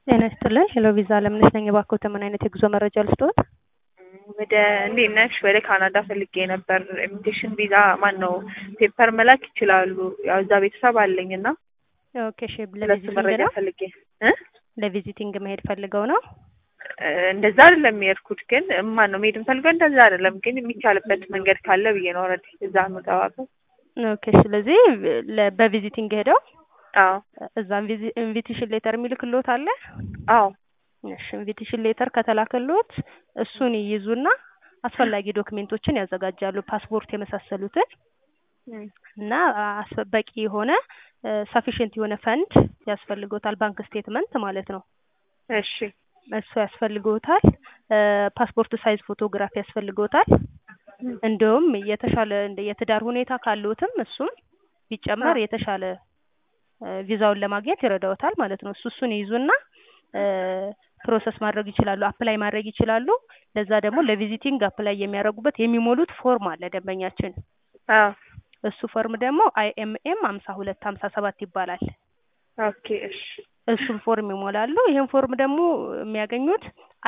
ጤና ይስጥልን ሄሎ ቪዛ አለምነሽ ነኝ። እባክዎት ምን አይነት የጉዞ መረጃ ልስጥዎት? ወደ እንዴት ነሽ? ወደ ካናዳ ፈልጌ ነበር። ኢንቪቴሽን ቪዛ ማን ነው ፔፐር መላክ ይችላሉ? ያው እዛ ቤተሰብ አለኝ እና ኦኬ እሺ። ስለሱ ለቪዚቲንግ መረጃ ነው? ፈልጌ እ ለቪዚቲንግ መሄድ ፈልገው ነው? እ እንደዛ አይደለም የሄድኩት፣ ግን ማን ነው መሄድ የምፈልገው እንደዛ አይደለም፣ ግን የሚቻልበት መንገድ ካለ ብዬ ነው። ኦልሬዲ እዛ የምገባበት። ኦኬ ስለዚህ ለ- በቪዚቲንግ ሄደው አዎ እዛ ኢንቪቴሽን ሌተር የሚልክልዎት አለ? አዎ እሺ ኢንቪቴሽን ሌተር ከተላከልዎት እሱን ይይዙና አስፈላጊ ዶክሜንቶችን ያዘጋጃሉ፣ ፓስፖርት የመሳሰሉትን እም፣ እና አስ- በቂ የሆነ ሰፊሽንት የሆነ ፈንድ ያስፈልጎታል፣ ባንክ ስቴትመንት ማለት ነው። እሺ እሱ ያስፈልጎታል። ፓስፖርት ሳይዝ ፎቶግራፍ ያስፈልጎታል። እንዲሁም የተሻለ እንደ የትዳር ሁኔታ ካለዎትም እሱም ቢጨመር አዎ። የተሻለ እ ቪዛውን ለማግኘት ይረዳዎታል ማለት ነው። እሱ እሱን ይይዙና እ ፕሮሰስ ማድረግ ይችላሉ፣ አፕላይ ማድረግ ይችላሉ። ለዛ ደግሞ ለቪዚቲንግ አፕላይ የሚያደርጉበት የሚሞሉት ፎርም አለ ደንበኛችን። አዎ እሱ ፎርም ደግሞ አይኤምኤም ሀምሳ ሁለት ሀምሳ ሰባት ይባላል። ኦኬ እሺ እሱን ፎርም ይሞላሉ። ይህን ፎርም ደግሞ የሚያገኙት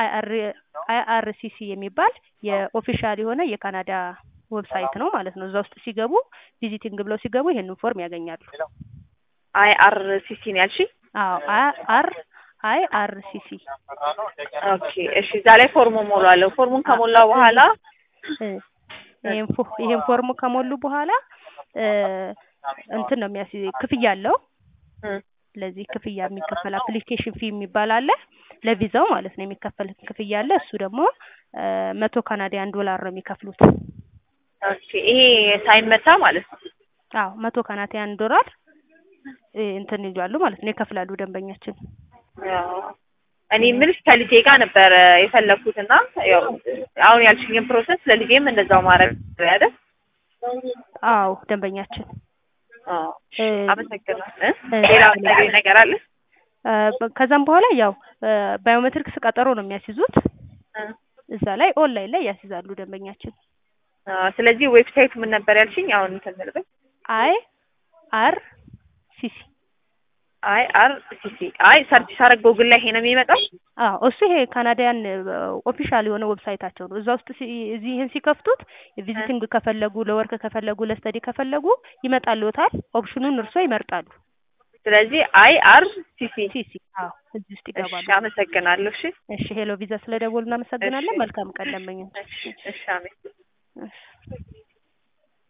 አይአርሲሲ የሚባል የኦፊሻል የሆነ የካናዳ ዌብሳይት ነው ማለት ነው። እዛ ውስጥ ሲገቡ ቪዚቲንግ ብለው ሲገቡ ይህንን ፎርም ያገኛሉ። አይ አር ሲ ሲ ነው ያልሽኝ? አዎ አር አይአርሲሲ ኦኬ እሺ እዛ ላይ ፎርሙ ሞላለሁ። ፎርሙን ከሞላ በኋላ ይሄን ፎ- ይሄን ፎርም ከሞሉ በኋላ እ እንትን ነው የሚያስ ክፍያ አለው። እም፣ ለዚህ ክፍያ የሚከፈል አፕሊኬሽን ፊ የሚባል አለ። ለቪዛው ማለት ነው የሚከፈል ክፍያ አለ። እሱ ደግሞ እ መቶ ካናዳያን ዶላር ነው የሚከፍሉት። ኦኬ ይሄ ሳይመታ ማለት ነው። አዎ መቶ ካናዳያን ዶላር እ እንትን ይላሉ ማለት ነው ይከፍላሉ ደንበኛችን። ያው እኔ የምልሽ ከልጄ ጋር ነበረ የፈለኩት እና ያው አሁን ያልሽኝን ፕሮሰስ ለልጄም እንደዛው ማድረግ አይደል? አዎ ደንበኛችን አዎ እ አመሰግናለሁ። እ? እ ሌላ የምትነግሪኝ ነገር አለ? እ በ- ከዛም በኋላ ያው እ ባዮሜትሪክስ ቀጠሮ ነው የሚያስይዙት። እ። እዛ ላይ ኦንላይን ላይ ያስይዛሉ ደንበኛችን። አዎ ስለዚህ ዌብሳይቱ ምን ነበር ያልሽኝ? አሁን እንትን ልበል። አይ አር ሲሲ አይ አር ሲ ሲ አይ ሰርች ሳረግ ጎግል ላይ ይሄ ነው የሚመጣው። አዎ እሱ ይሄ ካናዳያን ኦፊሻል የሆነ ዌብሳይታቸው ነው። እዛ ውስጥ ሲ- እዚህ ይህን ሲከፍቱት ቪዚቲንግ ከፈለጉ ለወርክ ከፈለጉ ለስተዲ ከፈለጉ ይመጣልዎታል። ኦፕሽኑን እርሶ ይመርጣሉ። ስለዚህ አይ አር ሲ ሲ ሲሲ አዎ እዚህ ውስጥ እሺ ይገባሉ። አመሰግናለሁ። እሺ እሺ ሄሎ ቪዛ ስለደወሉ እናመሰግናለን። እሺ። መልካም ቀን ደንበኛ። እሺ እሺ አሜን። እሺ